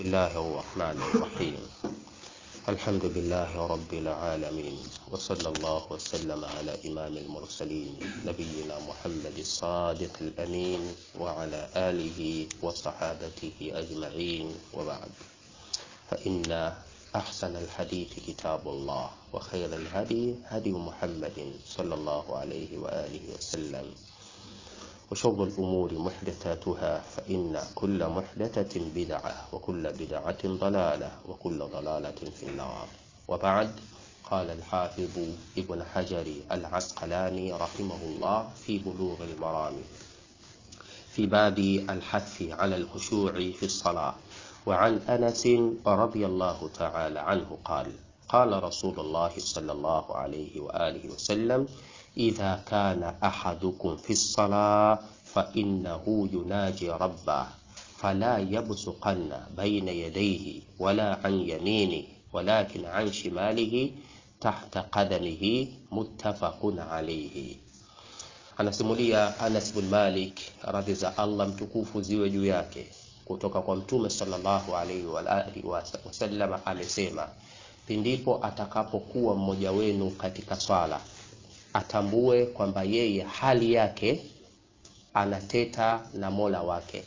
الله الرحمن الرحيم الحمد لله رب العالمين وصلى الله وسلم على إمام المرسلين نبينا محمد الصادق الأمين وعلى آله وصحابته أجمعين وبعد فإن أحسن الحديث كتاب الله وخير الهدي هدي محمد صلى الله عليه وآله وسلم وشر الأمور محدثاتها فإن كل محدثة بدعة وكل بدعة ضلالة وكل ضلالة في النار وبعد قال الحافظ ابن حجر العسقلاني رحمه الله في بلوغ المرام في باب الحث على الخشوع في الصلاة وعن أنس رضي الله تعالى عنه قال قال رسول الله صلى الله عليه وآله وسلم إذا كان أحدكم في الصلاة فإنه يناجي ربه فلا يبصقن بين يديه ولا عن يمينه ولكن عن شماله تحت قدمه متفق عليه anasimulia Anas bin Malik radhi za Allah mtukufu ziwe juu yake kutoka kwa mtume sallallahu alaihi wa alihi wasallam amesema pindipo atakapokuwa mmoja wenu katika swala atambue kwamba yeye hali yake anateta na Mola wake.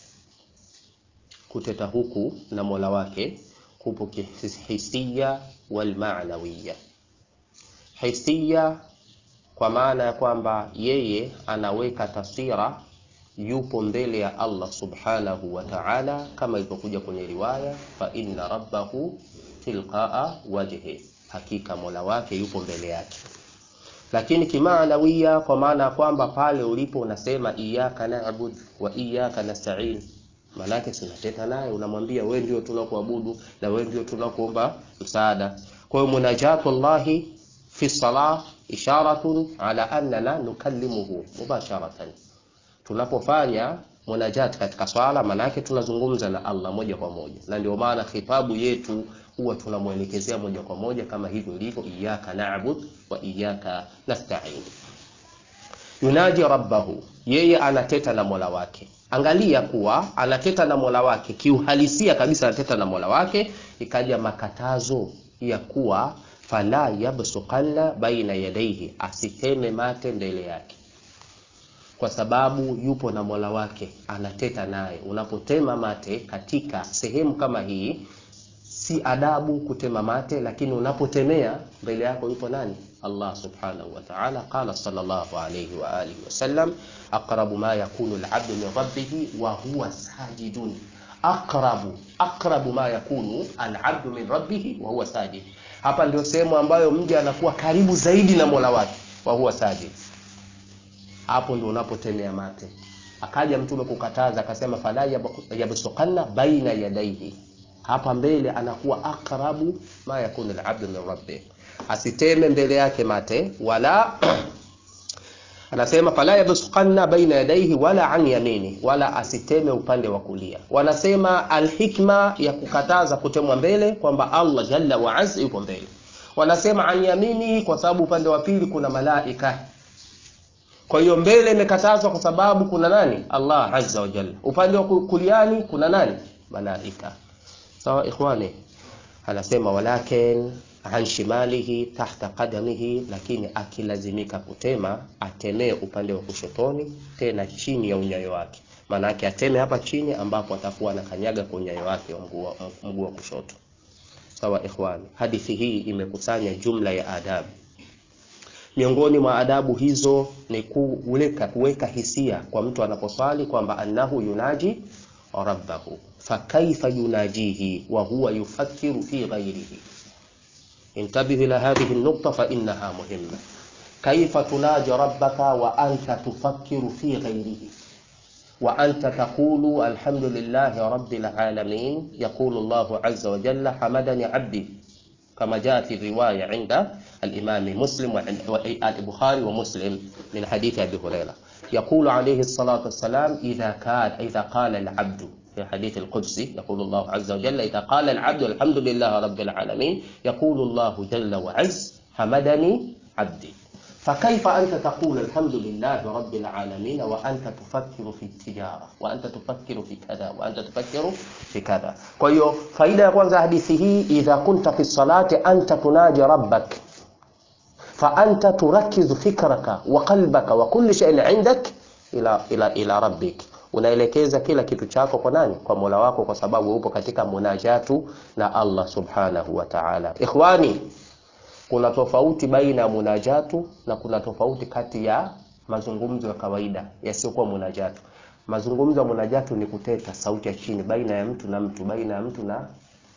Kuteta huku na Mola wake kupo hisia wal maanawiya. Hisia kwa maana ya kwamba yeye anaweka taswira yupo mbele ya Allah subhanahu wa ta'ala, kama ilivyokuja kwenye riwaya, fa inna rabbahu tilqaa wajhi, hakika Mola wake yupo mbele yake lakini kimaanawia kwa maana ya kwamba pale ulipo unasema iyyaka na'bud wa iyyaka nasta'in, manake sinateta naye, unamwambia wewe ndio tunakuabudu na wewe ndio tunakuomba msaada. Kwa hiyo munajatullahi fi salah isharatun ala annana nukallimuhu mubasharatan, tunapofanya munajat katika swala, manake tunazungumza na Allah moja kwa moja, na ndio maana khitabu yetu huwa tunamwelekezea moja kwa moja kama hivyo ilivyo, iyyaka na'bud wa iyyaka nasta'in. Yunaji rabbahu, yeye anateta na mola wake. Angalia kuwa anateta na mola wake kiuhalisia kabisa, anateta na mola wake. Ikaja makatazo ya kuwa fala yabsuqanna baina yadayhi, asiteme mate mbele yake kwa sababu yupo na mola wake, anateta naye. Unapotema mate katika sehemu kama hii si adabu kutema mate, lakini unapotemea mbele yako yupo nani? Allah subhanahu wa ta'ala. Qala sallallahu alayhi wa alihi wasallam, aqrabu ma yakunu al-'abdu min rabbih wa huwa sajidun. Aqrabu aqrabu ma yakunu al-'abdu min rabbih wa huwa sajid. Hapa ndio sehemu ambayo mja anakuwa karibu zaidi na Mola wake, wa huwa sajid. Hapo ndio unapotemea mate. Akaja Mtume kukataza akasema, fala yabsuqanna baina yadayhi hapa mbele anakuwa akrabu ma yakunu al-abdu min rabbih, asiteme mbele yake mate wala anasema fala yabsuqanna baina yadayhi wala an yamini, wala asiteme upande wa kulia. Wanasema alhikma ya kukataza kutemwa mbele kwamba Allah jalla wa azza yupo mbele. Wanasema an yamini kwa sababu upande wa pili kuna malaika kwa hiyo mbele imekatazwa kwa sababu kuna nani? Allah azza wa jalla. Upande wa kuliani kuna nani? Malaika. Sawa ikhwani, anasema walakin an shimalihi tahta qadamihi, lakini akilazimika kutema atemee upande wa kushotoni, tena chini ya unyayo wake. Maana yake ateme hapa chini, ambapo atakuwa anakanyaga kwa unyayo wake wa mguu wa kushoto. Sawa ikhwani, hadithi hii imekusanya jumla ya adabu. Miongoni mwa adabu hizo ni kuweka kuweka hisia kwa mtu anaposwali kwamba annahu yunaji rabbahu fakaifa yunajihi wa huwa yufakkiru fi ghairihi. Intabih ila hadhihi an-nuqta fa innaha muhimma. Kaifa tunaji rabbaka wa anta tufakkiru fi ghairihi wa anta taqulu alhamdulillahi rabbil alamin. Yaqulu Allahu azza wa jalla hamadani abdi kama jaa fi riwaya inda al-imam Muslim wa al-Bukhari wa Muslim min hadith Abi Hurairah. Yaqulu alayhi salatu wassalam idha kana idha qala al-abdu في حديث القدسي يقول الله عز وجل إذا قال العبد الحمد لله رب العالمين يقول الله جل وعز حمدني عبدي فكيف أنت تقول الحمد لله رب العالمين وأنت تفكر في التجارة وأنت تفكر في كذا وأنت تفكر في كذا kwa hiyo faida ya kwanza hadithi hii idha kunta fi salati anta tunaji rabbak فأنت تركز فكرك وقلبك وكل شيء عندك إلى إلى إلى ربك unaelekeza kila kitu chako kwa nani kwa mola wako kwa sababu upo katika munajatu na allah subhanahu wa taala ikhwani kuna tofauti baina ya munajatu na kuna tofauti kati ya mazungumzo ya kawaida yasiyokuwa munajatu mazungumzo ya munajatu ni kuteta sauti ya chini baina ya mtu na mtu baina ya mtu na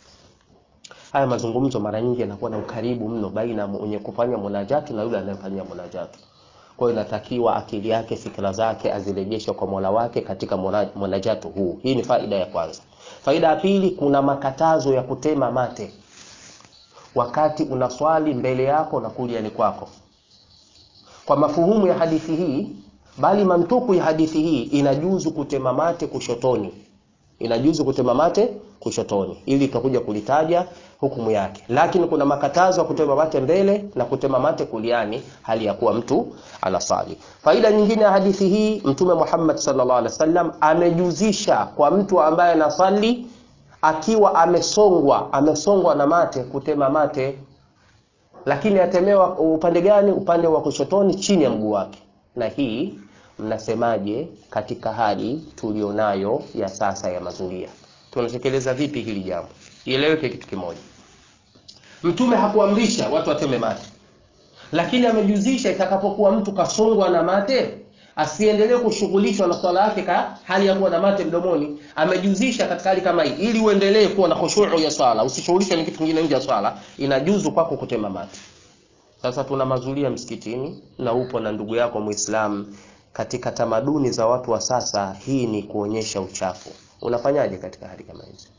haya mazungumzo mara nyingi yanakuwa na ukaribu mno baina ya mwenye kufanya munajatu na yule anayefanyia munajatu kwa hiyo inatakiwa akili yake fikra zake azirejeshe kwa mola wake katika muna- munajatu huu hii ni faida ya kwanza faida ya pili kuna makatazo ya kutema mate wakati unaswali mbele yako na kuliani kwako kwa mafuhumu ya hadithi hii bali mantuku ya hadithi hii inajuzu kutema mate kushotoni inajuzu kutema mate kushotoni ili tutakuja kulitaja hukumu yake lakini kuna makatazo ya kutema mate mbele na kutema mate kuliani hali ya kuwa mtu anasali faida nyingine ya hadithi hii mtume Muhammad sallallahu alaihi wasallam amejuzisha kwa mtu ambaye anasali akiwa amesongwa amesongwa na mate kutema mate lakini atemewa upande gani upande wa kushotoni chini ya mguu wake na hii mnasemaje katika hali tulionayo ya sasa ya mazulia tunatekeleza vipi hili jambo ieleweke kitu kimoja mtume hakuamrisha watu wateme mate lakini amejuzisha itakapokuwa mtu kasongwa na mate asiendelee kushughulishwa na swala yake ka hali ya kuwa na mate mdomoni amejuzisha katika hali kama hii ili uendelee kuwa na khushu'u ya swala usishughulishwe na kitu kingine nje ya swala inajuzu kwako kutema mate sasa tuna mazulia msikitini na upo na ndugu yako muislamu katika tamaduni za watu wa sasa hii ni kuonyesha uchafu unafanyaje katika hali kama hizi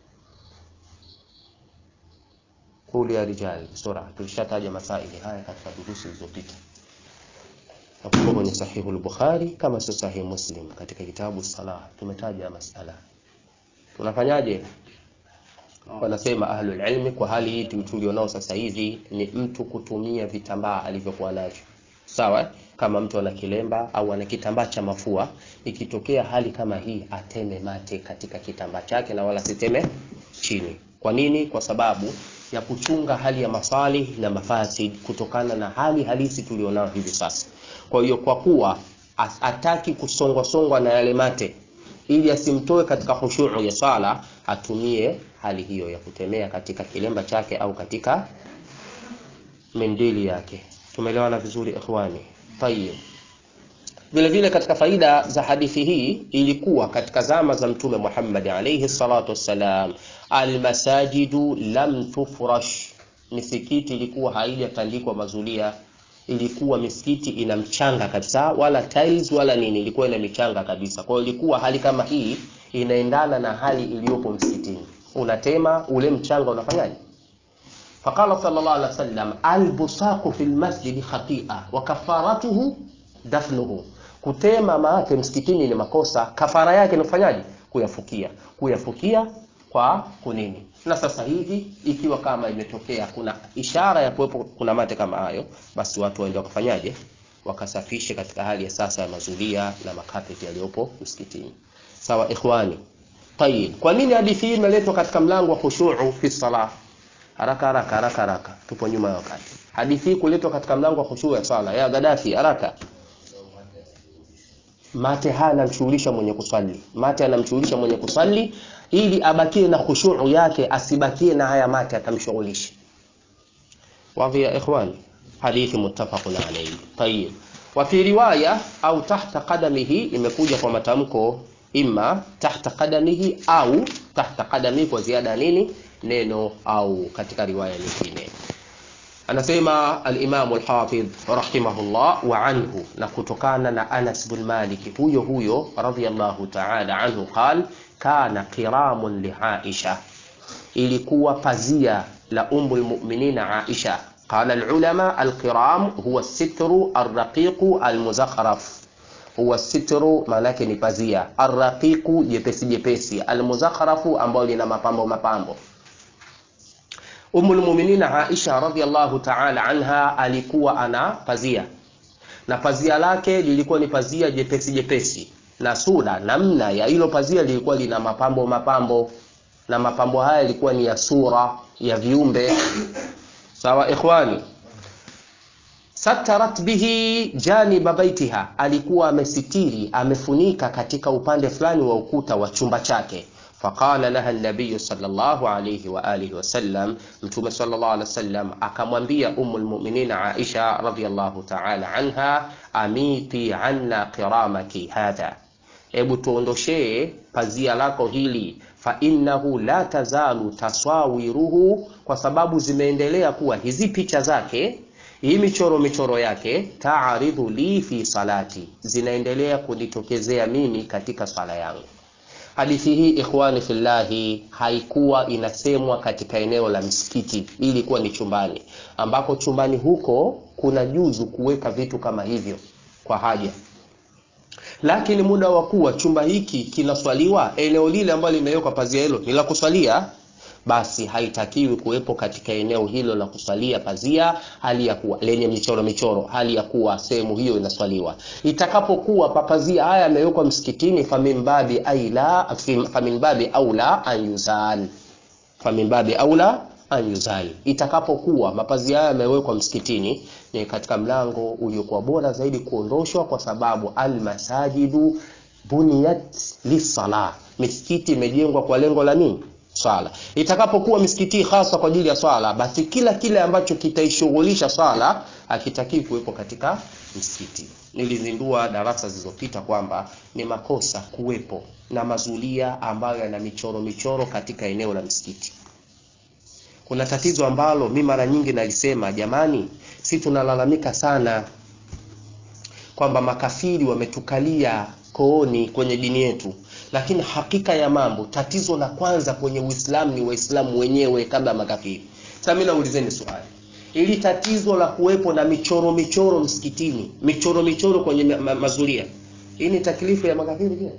kuli ya rijali sura tulishataja masaili haya katika durusi zilizopita nakumbuka kwenye sahihu al-bukhari kama sio sahihi muslim katika kitabu salah tumetaja masala tunafanyaje wanasema ahlul ilmi kwa hali hii tulionao sasa hivi ni mtu kutumia vitambaa alivyokuwa navyo sawa eh? kama mtu ana kilemba au ana kitambaa cha mafua ikitokea hali kama hii ateme mate katika kitambaa chake na wala siteme chini kwa nini kwa sababu ya kuchunga hali ya masali na mafasid kutokana na hali halisi tulionao hivi sasa kwa hiyo kwa kuwa as- ataki kusongwa songwa na yale mate ili asimtoe katika khushuu ya sala atumie hali hiyo ya kutemea katika kilemba chake au katika mendili yake tumeelewana vizuri ikhwani tayib vile vile katika faida za hadithi hii ilikuwa katika zama za mtume Muhammad alayhi salatu wassalam almasajidu lam tufrash misikiti ilikuwa haijatandikwa mazulia ilikuwa misikiti ina mchanga kabisa wala tiles wala nini ilikuwa ina michanga kabisa kwa hiyo ilikuwa hali kama hii inaendana na hali iliyopo msikitini unatema ule mchanga unafanyaje فقال صلى الله عليه وسلم البصاق في المسجد خطيئة وكفارته دفنه kutema mate msikitini ni makosa kafara yake ni kufanyaje kuyafukia kuyafukia kwa kunini na sasa hivi ikiwa kama imetokea kuna ishara ya kuwepo kuna mate kama hayo basi watu waende wakafanyaje wakasafishe katika hali ya sasa ya mazulia na makapeti yaliyopo msikitini sawa ikhwani tayib kwa nini hadithi hii imeletwa katika mlango wa khushu'u fi salah haraka haraka haraka haraka tupo nyuma ya wakati hadithi hii kuletwa katika mlango wa khushu ya sala ya Gaddafi haraka mate haya anamshughulisha mwenye kusali mate anamshughulisha mwenye kusali ili abakie na khushu yake asibakie na haya mate atamshughulisha wazi ya ikhwan hadithi muttafaqun alayhi tayib wa fi riwaya au tahta qadamihi imekuja kwa matamko imma tahta qadamihi au tahta qadamihi kwa ziada nini neno au katika riwaya nyingine anasema al-Imam al-Hafidh rahimahullah wa anhu na kutokana na Anas bin Malik huyo huyo radhiyallahu ta'ala anhu qal kana qiramun li Aisha ilikuwa pazia la ummul mu'minin Aisha قال العلماء القرام هو الستر الرقيق المزخرف huwa sitru maanake ni pazia arraqiqu jepesi jepesi almuzakharafu ambao lina mapambo mapambo Ummul Mu'minin Aisha radhiallahu ta'ala anha alikuwa ana pazia na pazia lake lilikuwa ni pazia jepesi jepesi na sura namna ya hilo pazia lilikuwa lina mapambo mapambo na mapambo haya yalikuwa ni ya sura ya viumbe sawa ikhwani satarat bihi janiba baitiha alikuwa amesitiri amefunika katika upande fulani wa ukuta wa chumba chake faqala laha nabiyu sallallahu alayhi wa alihi wasallam mtume sallallahu alaihi wasallam akamwambia umu lmuminin aisha radhiallahu taala anha amiti anna qiramaki hadha hebu tuondoshee pazia lako hili fa innahu la tazalu taswawiruhu kwa sababu zimeendelea kuwa hizi picha zake hii michoro michoro yake taaridhu li fi salati zinaendelea kunitokezea mimi katika swala yangu hadithi hii ikhwani fillahi haikuwa inasemwa katika eneo la msikiti ilikuwa ni chumbani ambako chumbani huko kuna juzu kuweka vitu kama hivyo kwa haja lakini muda wa kuwa chumba hiki kinaswaliwa eneo lile ambalo limewekwa pazia hilo ni la kuswalia basi haitakiwi kuwepo katika eneo hilo la kuswalia pazia hali ya kuwa lenye michoro michoro hali ya kuwa sehemu hiyo inaswaliwa itakapokuwa papazia haya yamewekwa msikitini faminbabi aula faminbabi aula an yuzal faminbabi aula an yuzal itakapokuwa mapazia haya yamewekwa msikitini ni katika mlango uliokuwa bora zaidi kuondoshwa kwa sababu almasajidu buniyat lisala misikiti imejengwa kwa lengo la nini swala itakapokuwa misikiti hasa kwa ajili ya swala basi kila kile ambacho kitaishughulisha swala hakitakii kuwepo katika msikiti nilizindua darasa zilizopita kwamba ni makosa kuwepo na mazulia ambayo yana michoro michoro katika eneo la msikiti kuna tatizo ambalo mi mara nyingi nalisema jamani si tunalalamika sana kwamba makafiri wametukalia kooni kwenye dini yetu lakini hakika ya mambo tatizo la kwanza kwenye uislamu ni waislamu wenyewe kabla ya makafiri sasa mi naulizeni swali ili tatizo la kuwepo na michoro michoro msikitini michoro michoro kwenye ma ma mazulia hii ni taklifu ya makafiri pia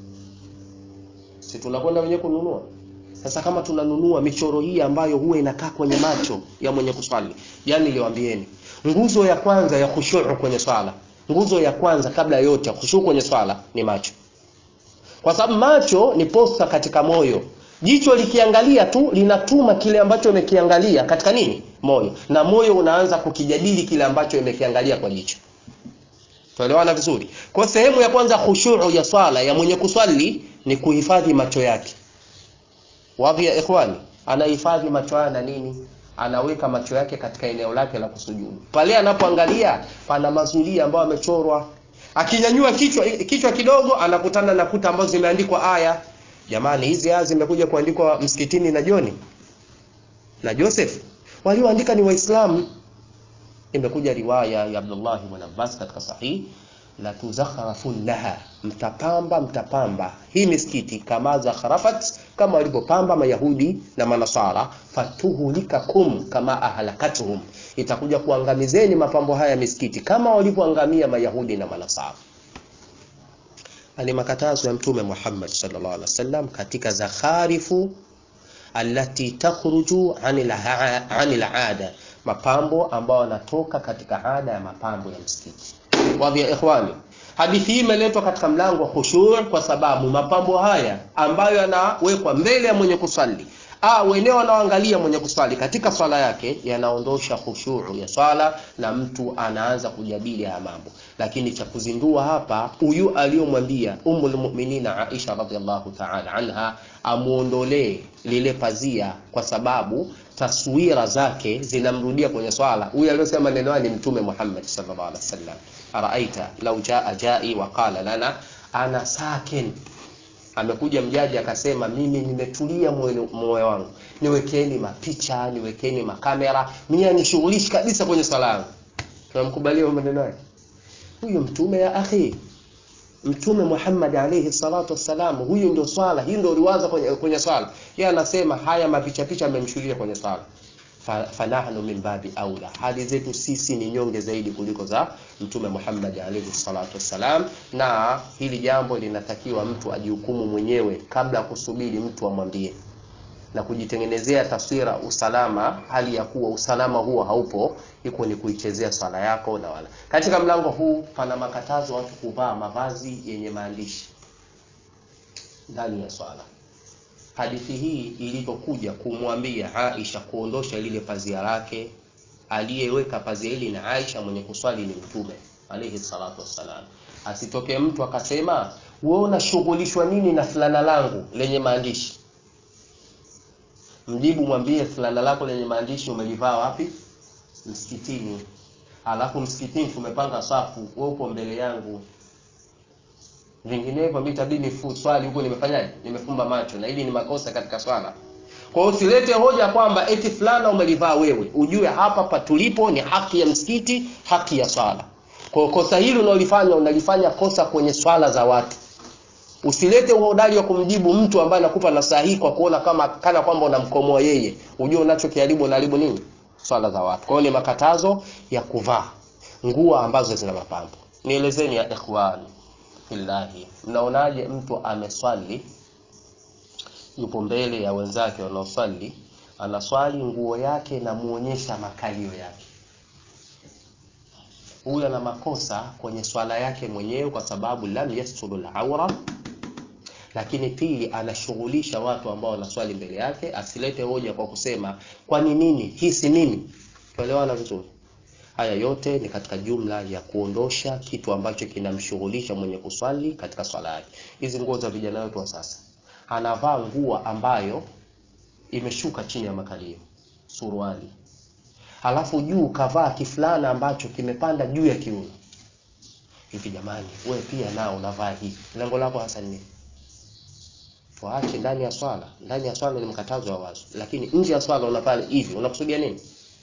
si tunakwenda wenyewe kununua sasa kama tunanunua michoro hii ambayo huwa inakaa kwenye macho ya mwenye kuswali yani niliwaambieni nguzo ya kwanza ya khushuu kwenye swala nguzo ya kwanza kabla ya yote ya khushuu kwenye swala ni macho kwa sababu macho ni posta katika moyo jicho likiangalia tu linatuma kile ambacho imekiangalia katika nini moyo na moyo unaanza kukijadili kile ambacho imekiangalia kwa jicho tuelewana vizuri kwa sehemu ya kwanza khushuu ya swala ya mwenye kuswali ni kuhifadhi macho yake wadhi ya ikhwani anahifadhi macho haya na nini anaweka macho yake katika eneo lake la kusujudu pale anapoangalia pana mazulia ambayo amechorwa akinyanyua kichwa kichwa kidogo anakutana na kuta ambazo zimeandikwa aya jamani hizi aya zimekuja kuandikwa msikitini na Joni na Joseph walioandika ni waislamu imekuja riwaya ya Abdullah ibn Abbas katika sahih la tuzakharafunnaha mtapamba mtapamba hii misikiti kama zakharafat kama walivyopamba mayahudi na manasara fatuhulikakum kama ahlakatuhum itakuja kuangamizeni mapambo haya misikiti kama walivyoangamia mayahudi na manasara ni makatazo ya mtume Muhammad sallallahu alaihi wasallam katika zakharifu allati takhruju anil anil ada mapambo ambayo yanatoka katika ada ya mapambo ya msikiti wadhi ya ikhwani hadithi hii imeletwa katika mlango wa khushu' kwa sababu mapambo haya ambayo yanawekwa mbele ya mwenye kusali au wenyewe wanaoangalia mwenye kuswali katika swala yake yanaondosha khushuu ya swala na mtu anaanza kujadili haya mambo lakini cha kuzindua hapa huyu aliyomwambia ummul mu'minina Aisha radhiallahu ta'ala anha amuondolee lile pazia kwa sababu taswira zake zinamrudia kwenye swala huyu aliyosema neno ni mtume Muhammad sallallahu alaihi wasallam araaita law jaa jai wa qala lana ana sakin amekuja mjaji akasema mimi nimetulia moyo wangu niwekeni mapicha niwekeni makamera mimi anishughulishi kabisa kwenye swala yangu tunamkubalia maneno yake huyo mtume ya akhi mtume Muhammad alayhi salatu wassalam huyu ndio swala hii ndio liwaza kwenye, kwenye swala yeye anasema haya mapicha picha amemshuhudia kwenye swala fanahnu min babi aula hali zetu sisi ni nyonge zaidi kuliko za mtume Muhammad alayhi salatu wassalam na hili jambo linatakiwa mtu ajihukumu mwenyewe kabla ya kusubiri mtu amwambie na kujitengenezea taswira usalama, hali ya kuwa usalama huo haupo, iko ni kuichezea swala yako na wala. Katika mlango huu pana makatazo watu kuvaa mavazi yenye maandishi ndani ya swala. Hadithi hii ilivyokuja kumwambia Aisha kuondosha lile pazia lake, aliyeweka pazia hili na Aisha mwenye kuswali ni Mtume alayhi salatu wassalam. Asitoke mtu akasema wewe unashughulishwa nini na fulana langu lenye maandishi? Mjibu, mwambie fulana lako lenye maandishi umelivaa wapi? Msikitini. Alafu msikitini tumepanga safu, wewe upo mbele yangu, vinginevyo mimi itabidi swali huko nimefanyaje? Nimefumba macho, na hili ni makosa katika swala. Kwa hiyo usilete hoja kwamba eti fulana umelivaa wewe, ujue hapa patulipo ni haki ya msikiti, haki ya swala. Kwa hiyo kosa hili unalifanya unalifanya kosa kwenye swala za watu. Usilete uhodari wa kumjibu mtu ambaye anakupa nasaha hii kwa kuona kama kana kwamba unamkomoa yeye, ujue unachokiharibu unaharibu nini? Swala za watu. Kwa hiyo ni makatazo ya kuvaa nguo ambazo zina mapambo. Nielezeni ya ikhwan fillahi, mnaonaje mtu ameswali yupo mbele ya wenzake wanaoswali, anaswali nguo yake inamuonyesha makalio yake. Huyu ana makosa kwenye swala yake mwenyewe, kwa sababu lam yasturu al-awra, lakini pili anashughulisha watu ambao wanaswali mbele yake. Asilete hoja kwa kusema kwani nini, hii si mimi. Tuelewana vizuri. Haya yote ni katika jumla ya kuondosha kitu ambacho kinamshughulisha mwenye kuswali katika swala yake. Hizi nguo za vijana wetu wa sasa anavaa nguo ambayo imeshuka chini ya makalio, suruali, halafu juu kavaa kifulana ambacho kimepanda juu ya kiuno. Hivi jamani, wewe pia nao unavaa hivi, lengo lako hasa ni tuache ndani ya swala? Ndani ya swala ni mkatazo wa wazi, lakini nje ya swala unavaa hivi, unakusudia nini?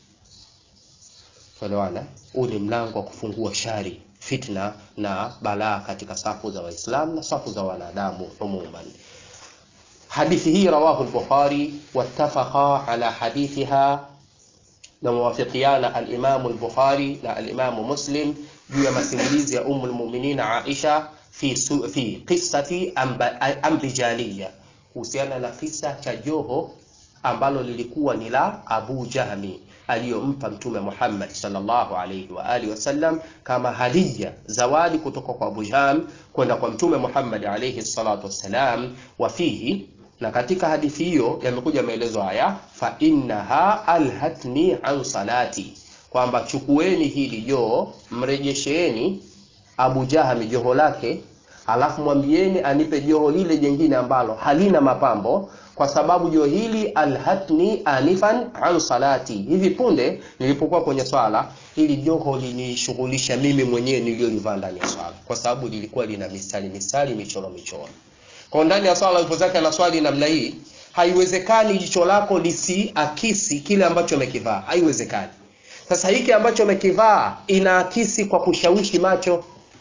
Tuelewana, huu ni mlango wa kufungua shari, fitna na balaa katika safu za Waislamu na safu za wanadamu umuman. Hadithi hii rawahu al-Bukhari wattafaqa ala hadithiha, na muwafiqiana al-Imam al-Bukhari na al-Imam Muslim juu ya masimulizi ya Ummul Mu'minin Aisha fi su, fi qissati ambijaliya, kuhusiana na kisa cha joho ambalo lilikuwa ni la Abu Jahmi aliyompa Mtume Muhammad sallallahu alayhi wa alihi wasallam kama hadiya, zawadi kutoka kwa Abu Jahm kwenda kwa Mtume Muhammad alayhi salatu wassalam. Wa fihi, na katika hadithi hiyo yamekuja maelezo haya, fa innaha alhatni an salati, kwamba chukueni hili joo, mrejesheeni Abu Jahmi joho lake, alafu mwambieni anipe joho lile jengine ambalo halina mapambo kwa sababu joho hili alhatni anifan an salati, hivi punde nilipokuwa kwenye swala, hili joho linishughulisha mimi mwenyewe niliyolivaa ndani ya swala, kwa sababu lilikuwa lina mistari mistari, michoro michoro. Kwa ndani ya swala alipo zake na swali namna hii, haiwezekani jicho lako lisiakisi kile ambacho umekivaa, haiwezekani. Sasa hiki ambacho umekivaa inaakisi kwa kushawishi macho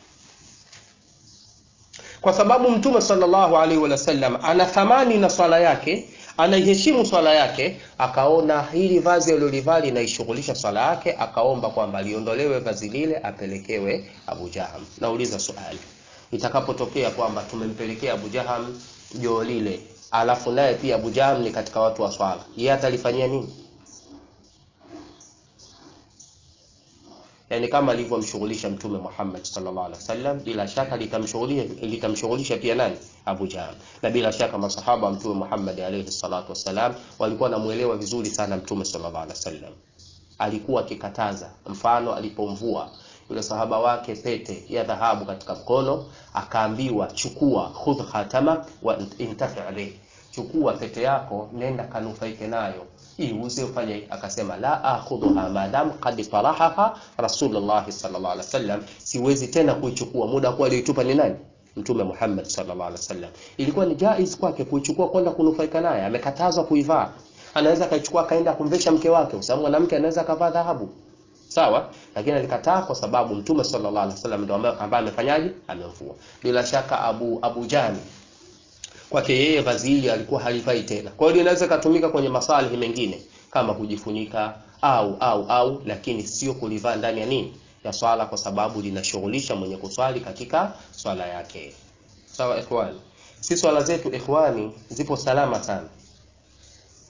kwa sababu Mtume sallallahu alaihi wasallam ana thamani na swala yake, anaiheshimu swala yake, akaona hili vazi alilolivaa linaishughulisha swala yake, akaomba kwamba liondolewe vazi lile, apelekewe Abu Jaham. Nauliza swali, itakapotokea kwamba tumempelekea Abu Jaham joo lile, alafu naye pia Abu Jaham ni katika watu wa swala, yeye atalifanyia nini? Yani kama alivyomshughulisha Mtume Muhammad sallallahu alaihi wasallam, bila shaka litamshughulisha litamshughulisha pia nani? Abu Jahl. Na bila shaka masahaba wa Mtume Muhammad alaihi salatu wasallam walikuwa namuelewa vizuri sana Mtume sallallahu alaihi wasallam. Alikuwa akikataza, mfano alipomvua yule sahaba wake pete ya dhahabu katika mkono, akaambiwa chukua, khudh khatama wa intafi alayhi, chukua pete yako, nenda kanufaike nayo iuze ufanye. Akasema la akhudhuha madam qad tarahaha Rasulullah sallallahu alaihi wasallam, siwezi tena kuichukua. Muda kwa aliitupa ni nani? Mtume Muhammad sallallahu alaihi wasallam. Ilikuwa ni jaiz kwake kuichukua kwenda kunufaika naye, amekatazwa kuivaa. Anaweza akaichukua akaenda kumvesha mke wake, kwa sababu mwanamke anaweza akavaa dhahabu sawa, lakini alikataa kwa sababu Mtume sallallahu alaihi wasallam ndio ambaye amefanyaje, amemvua. Bila shaka Abu Abu Jani kwake yeye vazi hili alikuwa halifai tena. Kwa hiyo linaweza kutumika kwenye masalihi mengine kama kujifunika au au au, lakini sio kulivaa ndani ya nini ya swala, kwa sababu linashughulisha mwenye kuswali katika swala yake. Sawa ikhwani, si swala zetu ikhwani zipo salama sana.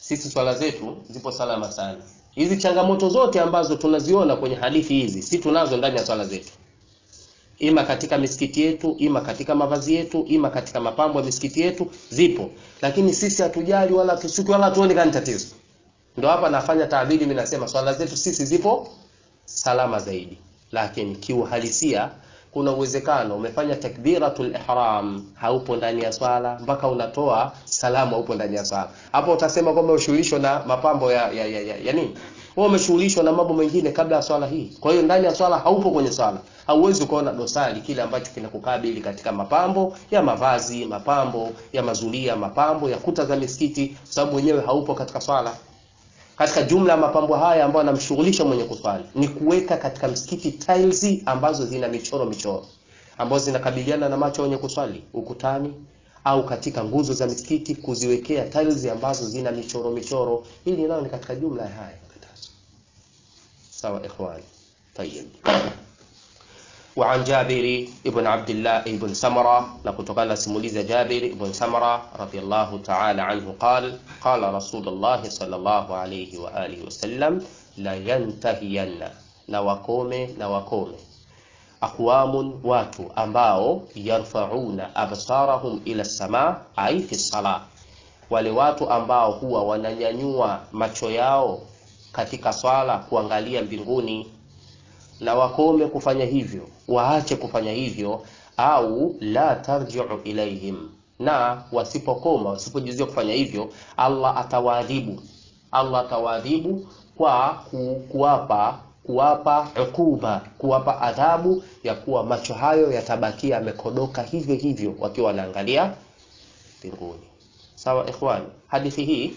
sisi swala zetu zipo salama sana hizi changamoto zote ambazo tunaziona kwenye hadithi hizi si tunazo ndani ya swala zetu ima katika misikiti yetu ima katika mavazi yetu ima katika mapambo ya misikiti yetu zipo lakini sisi hatujali wala tusuki wala tuone kani tatizo ndio hapa nafanya taabiri mimi nasema swala zetu sisi zipo salama zaidi lakini kiuhalisia kuna uwezekano umefanya takbiratul ihram haupo ndani ya swala mpaka unatoa salamu haupo ndani ya swala hapo utasema kwamba ushughulishwa na mapambo ya ya, ya, ya, ya nini wewe umeshughulishwa na mambo mengine kabla ya swala hii kwa hiyo ndani ya swala haupo kwenye swala hauwezi kuona dosari kile ambacho kinakukabili katika mapambo ya mavazi mapambo ya mazulia mapambo ya kuta za misikiti sababu wenyewe haupo katika swala katika jumla ya mapambo haya ambayo anamshughulisha mwenye kuswali ni kuweka katika msikiti tiles ambazo zina michoro michoro ambazo zinakabiliana na macho wenye kuswali ukutani au katika nguzo za misikiti kuziwekea tiles ambazo zina michoro michoro hili nalo ni katika jumla ya haya sawa ikhwani tayeb وعن جابر ابن عبد الله ابن سمرة لكتقال سموليز جابر ابن سمرة رضي الله تعالى عنه قال قال رسول الله صلى الله عليه وآله وسلم لا ينتهين نوكومي نوكومي أقوام واتو أمباو يرفعون أبصارهم إلى السماء أي في الصلاة wale watu ambao huwa wananyanyua macho yao katika swala kuangalia mbinguni na wakome kufanya hivyo waache kufanya hivyo au la tarjiu ilaihim na wasipokoma wasipojuzia kufanya hivyo allah atawaadhibu allah atawaadhibu kwa ku, kuwapa kuwapa ukuba kuwapa adhabu ya kuwa macho hayo yatabakia yamekodoka hivyo hivyo wakiwa wanaangalia mbinguni sawa ikhwan hadithi hii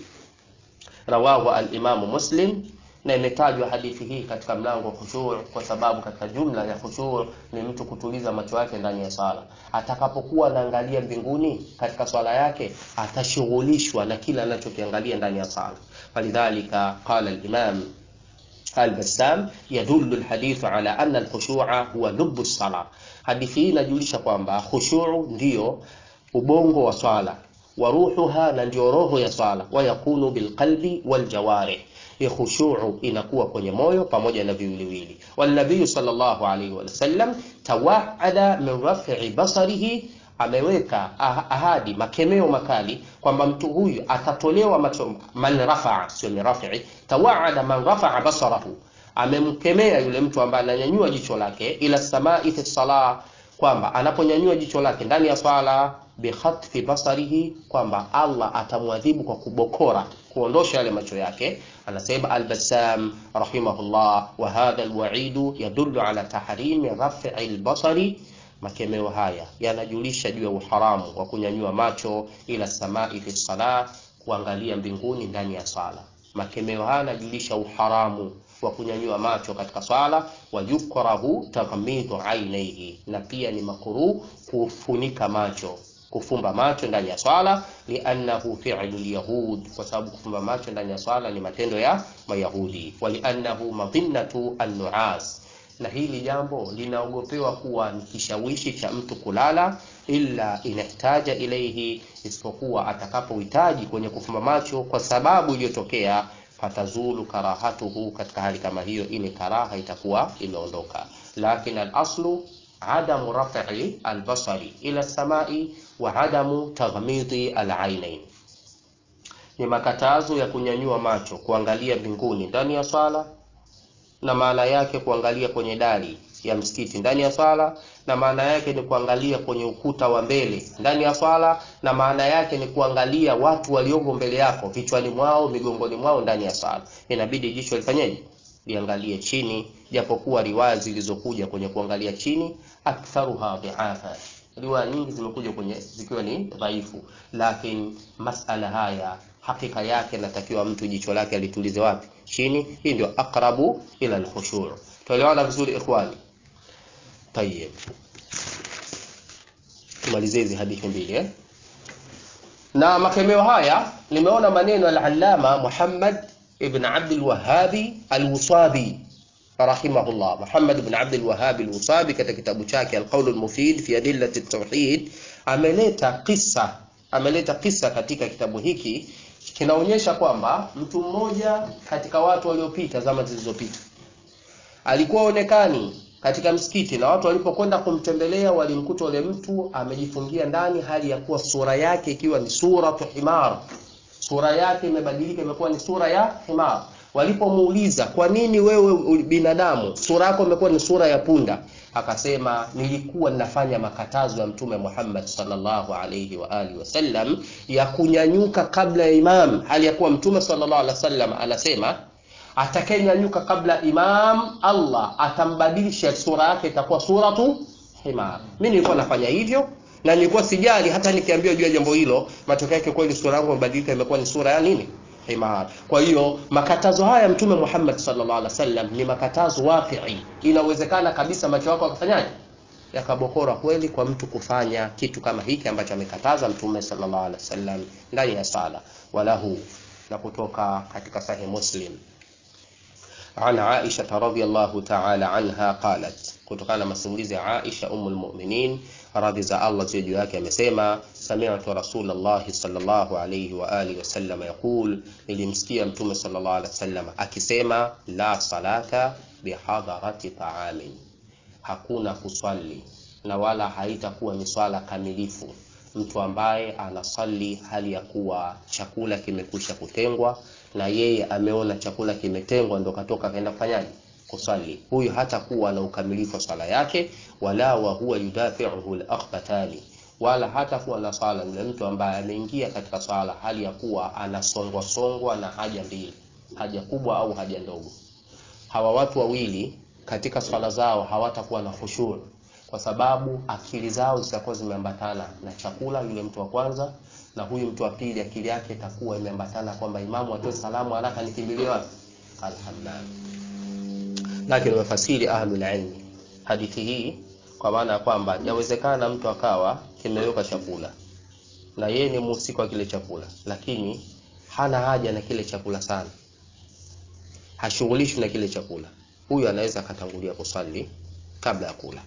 rawahu alimamu muslim na imetajwa hadithi hii katika mlango wa khushu' kwa sababu katika jumla ya khushu' ni mtu kutuliza macho yake ndani ya sala. Atakapokuwa anaangalia mbinguni katika swala yake, atashughulishwa na kila anachokiangalia ndani ya sala. Falidhalika qala al-Imam al-Bassam yadullu al-hadithu ala anna al-khushu'a huwa lubbu as-sala. Hadithi hii inajulisha kwamba khushu' ndiyo ubongo wa swala wa ruhuha, na ndio roho ya swala, wa yakunu bilqalbi waljawarih khushu'u inakuwa kwenye moyo pamoja na viwiliwili. Wanabii sallallahu alaihi wasallam tawaada min raf'i basarihi, ameweka ahadi makemeo makali kwamba mtu huyu atatolewa macho. Man rafa'a, sio min raf'i, tawaada man rafa'a basarahu, amemkemea yule mtu ambaye ananyanyua jicho lake ila samai fi salah, kwamba anaponyanyua jicho lake ndani ya swala bikhatfi basarihi, kwamba Allah atamwadhibu kwa kubokora kuondosha yale macho yake. Anasema Al-Bassam rahimahullah, wa hadha alwaidu yadullu ala tahrimi raf'i albasari. Makemeo haya yanajulisha juu ya uharamu wa kunyanyua macho ila samai fi salah, kuangalia mbinguni ndani ya sala. Makemeo haya yanajulisha uharamu wa kunyanyua macho katika swala, wa yukrahu taghmidu ainaihi, na pia ni makruh kufunika macho kufumba macho ndani ya swala, liannahu fi'lu lyahud, kwa sababu kufumba macho ndani ya swala ni matendo ya Mayahudi. Wa liannahu madhinnatu annuas, na hili jambo linaogopewa kuwa ni kishawishi cha mtu kulala, illa inahtaja ilaihi, isipokuwa atakapohitaji kwenye kufumba macho kwa sababu iliyotokea, fatazulu karahatuhu, katika hali kama hiyo ile karaha itakuwa imeondoka. Lakin al-aslu adamu raf'i albasari ila samai wa adamu taghmidi alainain, ni makatazo ya kunyanyua macho kuangalia mbinguni ndani ya swala, na maana yake kuangalia kwenye dari ya msikiti ndani ya swala, na maana yake ni kuangalia kwenye ukuta wa mbele ndani ya swala, na maana yake ni kuangalia watu walioko mbele yako vichwani mwao, migongoni mwao ndani ya swala. Inabidi jicho lifanyeje? Liangalie chini, japokuwa riwaya zilizokuja kwenye kuangalia chini aktharuha dhiafa, riwaya nyingi zimekuja kwenye zikiwa ni dhaifu, lakini masala haya hakika yake natakiwa mtu jicho lake alitulize wapi? Chini. Hii ndio aqrabu ila alkhushu'. Tuelewana vizuri ikhwani? Tayeb, tumalizie hizi hadithi mbili eh? Na makemeo haya nimeona maneno al-Allama Muhammad ibn Abdul Wahhabi al-Wusabi rahimahullah Muhammad ibn Abd al-Wahhab al-Wusabi katika kitabu chake al-Qawl al-Mufid fi adillati at-tauhid ameleta kisa ameleta kisa katika kitabu hiki kinaonyesha kwamba mtu mmoja katika watu waliopita zama zilizopita alikuwa onekani katika msikiti na watu walipokwenda kumtembelea walimkuta yule mtu amejifungia ndani hali ya kuwa sura yake ikiwa ni suratu himar sura yake imebadilika imekuwa ni sura ya himar walipomuuliza kwa nini wewe binadamu sura yako imekuwa ni sura ya punda akasema nilikuwa ninafanya makatazo ya mtume Muhammad sallallahu alayhi wa alihi wasallam ya kunyanyuka kabla ya imam hali ya kuwa mtume sallallahu alaihi wasallam anasema atakayenyanyuka kabla imam Allah atambadilisha sura yake itakuwa suratu himar mimi nilikuwa nafanya hivyo na nilikuwa sijali hata nikiambiwa juu ya jambo hilo matokeo yake kweli sura yangu imebadilika imekuwa ni sura ya nini himar kwa hiyo makatazo haya mtume Muhammad sallallahu alaihi wasallam ni makatazo waqi'i inawezekana kabisa macho yako akafanyaje yakabokora kweli kwa mtu kufanya kitu kama hiki ambacho amekataza mtume sallallahu alaihi wasallam ndani ya sala walahu na kutoka katika sahih muslim عن عائشة رضي الله تعالى عنها قالت kutokana na masimulizi ya Aisha ummul mu'minin radhi za Allah ziwe juu yake amesema sami'tu rasulullah sallallahu alayhi wa alihi wasallam yaqul nilimsikia mtume sallallahu alayhi wasallam akisema la salata bihadarati ta'amin hakuna kuswali na wala haitakuwa ni swala kamilifu mtu ambaye anasali hali ya kuwa chakula kimekwisha kutengwa na yeye ameona chakula kimetengwa ndo katoka kaenda kufanyaje kusali huyu hata kuwa na ukamilifu wa swala yake wala wa huwa yudafi'uhu al-akhbatani wala hata kuwa na swala ni mtu ambaye ameingia katika swala hali ya kuwa anasongwa songwa na haja mbili haja kubwa au haja ndogo hawa watu wawili katika swala zao hawatakuwa na khushu' kwa sababu akili zao zitakuwa zimeambatana na chakula yule mtu wa kwanza na huyu mtu wa pili akili yake itakuwa imeambatana kwamba imamu atoe salamu haraka nikimbilie wapi alhamdulillah lakini wamefasiri ahlul ilmi hadithi hii kwa maana ya kwamba yawezekana mtu akawa kimeweka chakula na yeye ni mhusika wa kile chakula lakini hana haja na kile chakula sana hashughulishwi na kile chakula huyu anaweza akatangulia kusali kabla ya kula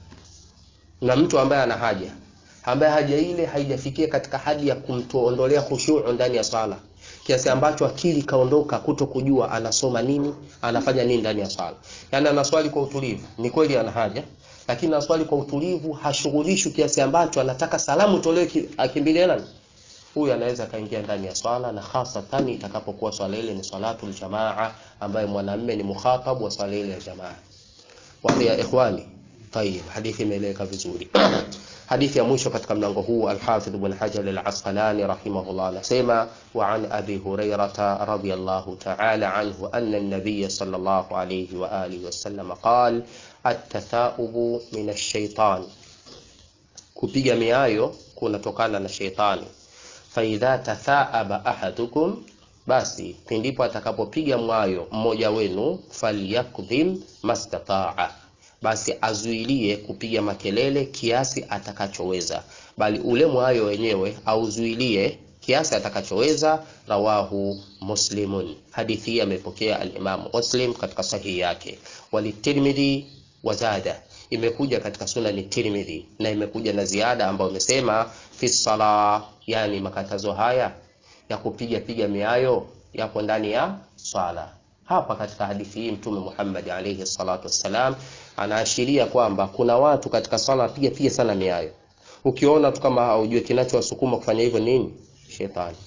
na mtu ambaye ana haja ambaye haja ile haijafikia katika hadi ya kumtuondolea khushu' ndani ya sala kiasi ambacho akili kaondoka kuto kujua anasoma nini anafanya nini ndani ya sala yani anaswali kwa utulivu ni kweli ana haja lakini anaswali kwa utulivu hashughulishwi kiasi ambacho anataka salamu tolewe akimbilie nani huyu anaweza kaingia ndani ya swala na hasa tani itakapokuwa swala ile ni salatul jamaa ambaye mwanamume ni mukhatab wa swala ile ya jamaa wa ya ikhwani طيب hadithi imeeleweka vizuri hadithi ya mwisho katika mlango huu al-Hafidh Ibn Hajar al-Asqalani rahimahullah anasema wa an Abi Hurairah radhiyallahu ta'ala anhu anna an-nabiy sallallahu alayhi wa alihi wasallam qala at-tatha'ubu min ash-shaytan kupiga miayo kunatokana na sheitani fa idha tathaaba ahadukum basi pindipo atakapopiga mwayo mmoja wenu falyakdhim mastataa basi azuilie kupiga makelele kiasi atakachoweza bali ule mwayo wenyewe auzuilie kiasi atakachoweza rawahu muslimun hadithi hii amepokea al-Imam Muslim katika sahihi yake walitirmidhi wazada imekuja katika sunani Tirmidhi na imekuja na ziada ambayo imesema fi sala yani makatazo haya ya kupiga piga miayo yapo ndani ya swala hapa katika hadithi hii mtume Muhammad alayhi salatu wassalam anaashiria kwamba kuna watu katika swala piga piga sana miayo ukiona tu kama haujui kinachowasukuma kufanya hivyo nini shetani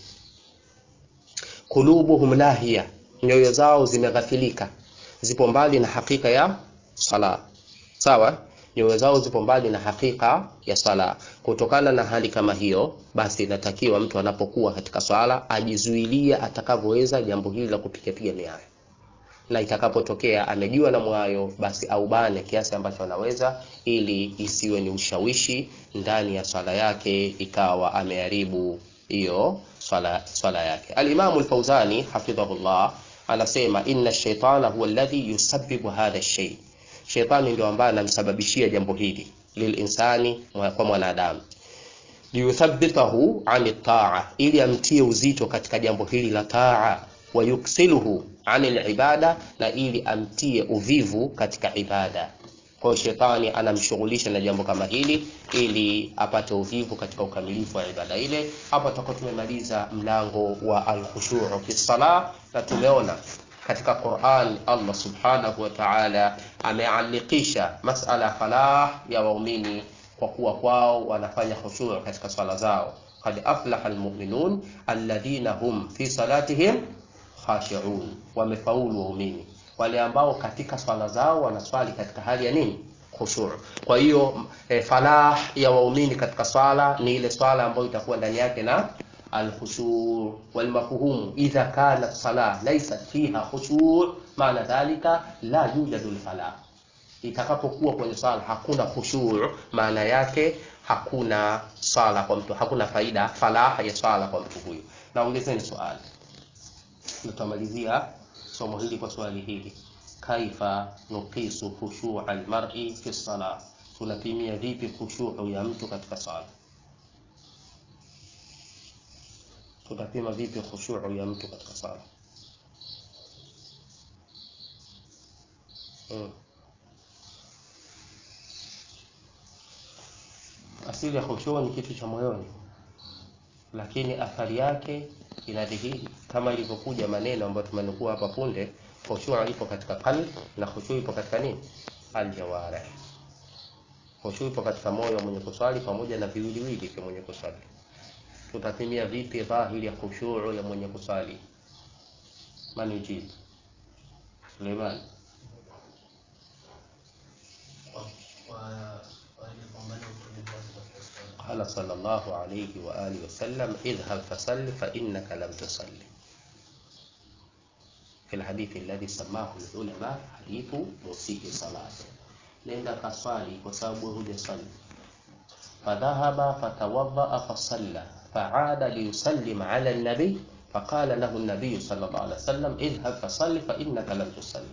kulubuhum lahiya nyoyo zao zimeghafilika zipo mbali na hakika ya sala sawa nyoyo zao zipo mbali na hakika ya sala kutokana na hali kama hiyo basi inatakiwa mtu anapokuwa katika swala ajizuilie atakavyoweza jambo hili la kupiga piga miayo na itakapotokea amejua na mwayo basi aubane kiasi ambacho anaweza ili isiwe ni ushawishi ndani ya swala yake ikawa ameharibu hiyo swala, swala yake alimamu al-Fauzani hafidhahullah anasema inna shaitana huwa alladhi yusabbibu hadha shay shaitani ndio ambaye anamsababishia jambo hili lilinsani kwa mwanadamu liyuthabbitahu ani taa ili amtie uzito katika jambo hili la taa wayuksiluhu anil ibada na ili amtie uvivu katika ibada Kwa hiyo shetani anamshughulisha na jambo kama hili ili apate uvivu katika ukamilifu wa ibada ile. Hapa tutakuwa tumemaliza mlango wa al-khushu' fi salah, na tumeona katika Qur'an Allah subhanahu wa ta'ala amealikisha masala ya falah ya waumini kwa kuwa kwao wanafanya khushu' katika swala zao. Qad aflaha almu'minun alladhina hum fi salatihim khashi'un, wamefaulu waumini wale ambao katika swala zao wanaswali katika hali ya nini? Khushu'. Kwa hiyo e, falah ya waumini katika swala ni ile swala ambayo itakuwa ndani yake na الخشوع والمفهوم إذا كانت صلاة ليست فيها خشوع معنى ذلك لا يوجد الفلاح itakapokuwa kwenye swala hakuna khushu' maana yake hakuna swala kwa mtu hakuna faida falaha ya swala kwa mtu huyu naongezeni swali tutamalizia somo hili kwa swali hili kaifa nuqisu khushu' almar'i fi salah tunapimia vipi khushu' ya mtu katika swala tutapima vipi khushu'u ya mtu katika sala hmm. asili ya khushu'u ni kitu cha moyoni lakini athari yake inadhihiri kama ilivyokuja maneno ambayo tumenukua hapa punde khushu'u ipo katika qalbi na khushu'u ipo katika nini aljawarih khushu'u ipo katika moyo wa mwenye kuswali pamoja na viwiliwili vya mwenye kuswali tutapimia vipi dhahiri ya khushu'u ya mwenye kusali man yujib Suleiman قال صلى الله عليه وآله وسلم اذهب فصل فإنك لم تصلي في الحديث الذي سماه العلماء حديث مسيء صلاته nenda kaswali kwa sababu hujasali fadhahaba fatawaddaa fasalla فعاد ليسلم على النبي فقال له النبي صلى الله عليه وسلم اذهب فصل فإنك لم تصلي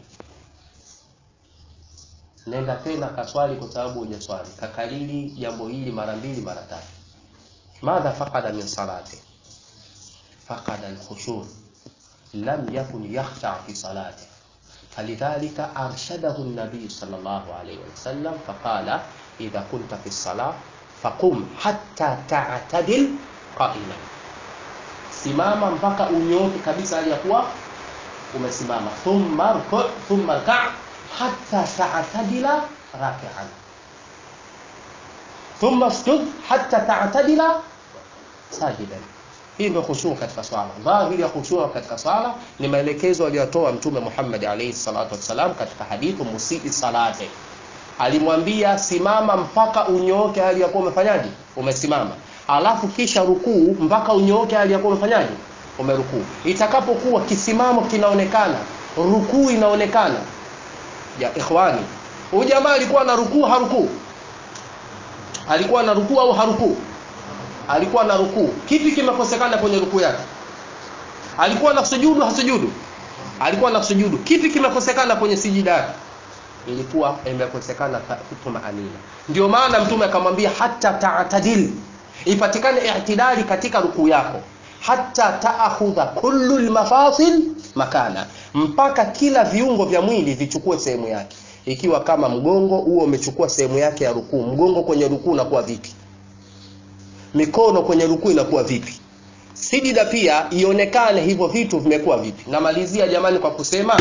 nenda tena kaswali kwa sababu hujaswali kakalili jambo hili mara mbili mara tatu madha faqada min salati faqada alkhushu lam yakun yakhsha fi salati فلذلك أرشده النبي صلى الله عليه وسلم فقال إذا كنت في الصلاة فقم حتى تعتدل qaima simama mpaka unyoke kabisa aliyakuwa umesimama thumma rku thumma rka hatta ta'tadila raki'an thumma sujud hatta ta'tadila sajidan hii ndio khushu katika swala dhahiri ya khushu katika swala ni maelekezo aliyotoa mtume Muhammad alayhi salatu wasalam katika hadithu musii salate alimwambia simama mpaka unyooke hali ya kuwa umefanyaje umesimama alafu kisha rukuu mpaka unyooke hali ya kuwa umefanyaje umerukuu itakapokuwa kisimamo kinaonekana rukuu inaonekana ya ikhwani huyu jamaa alikuwa na rukuu harukuu alikuwa na rukuu au harukuu alikuwa na rukuu kipi kimekosekana kwenye rukuu yake alikuwa na sujudu hasujudu alikuwa na sujudu kipi kimekosekana kwenye sijida yake ilikuwa imekosekana tumaanina ndio maana mtume akamwambia hata taatadil ipatikane i'tidali katika rukuu yako hata taakhudha kullu almafasil makana mpaka kila viungo vya mwili vichukue sehemu yake ikiwa kama mgongo huo umechukua sehemu yake ya rukuu mgongo kwenye rukuu unakuwa vipi mikono kwenye rukuu inakuwa vipi sijida pia ionekane hivyo vitu vimekuwa vipi namalizia jamani kwa kusema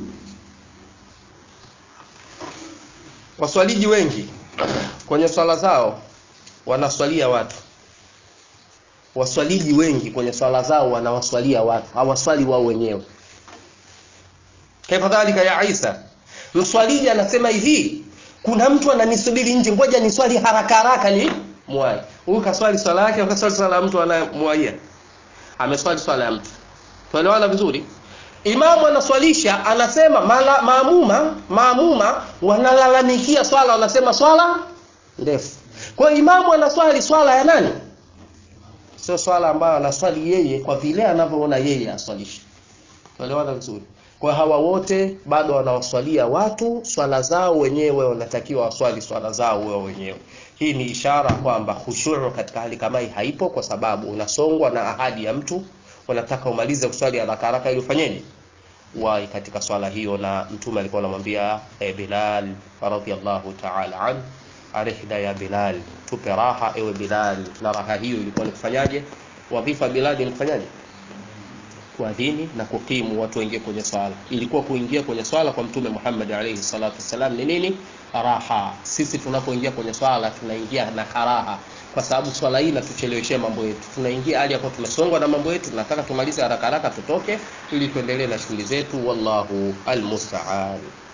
waswaliji wengi kwenye swala zao wanaswalia watu waswaliji wengi kwenye swala zao wanawaswalia watu hawaswali wao wenyewe kadhalika ya Isa mswaliji anasema hivi kuna mtu ananisubiri nje ngoja niswali haraka haraka ni mwai huyu kaswali swala yake akaswali swala ya mtu anayemwaia ameswali swala ya mtu tuelewana vizuri imamu anaswalisha anasema mala, maamuma maamuma wanalalamikia swala wanasema swala ndefu kwa hiyo imamu anaswali swala ya nani sio swala ambayo anaswali yeye kwa vile anavyoona yeye aswalishe tuelewana vizuri kwa hawa wote bado wanawaswalia watu swala zao wenyewe wanatakiwa waswali swala zao wao wenyewe hii ni ishara kwamba khushuu katika hali kama hii haipo kwa sababu unasongwa na ahadi ya mtu unataka umalize kuswali haraka haraka ili ufanyeje wa katika swala hiyo, na Mtume alikuwa anamwambia e, Bilal radhiyallahu ta'ala an arihda ya Bilal, tupe raha ewe Bilal. Na raha hiyo ilikuwa ni kufanyaje? Wadhifa Bilal ni kufanyaje? Kuadhini na kukimu watu waingie kwenye swala. Ilikuwa kuingia kwenye swala kwa Mtume Muhammad alayhi salatu wassalam ni nini? Raha. Sisi tunapoingia kwenye swala tunaingia na karaha, kwa sababu swala hii inatucheleweshea mambo yetu. Tunaingia hali hapo tumesongwa na mambo yetu, tunataka tumalize haraka haraka tutoke, ili tuendelee na shughuli zetu. Wallahu almusta'an.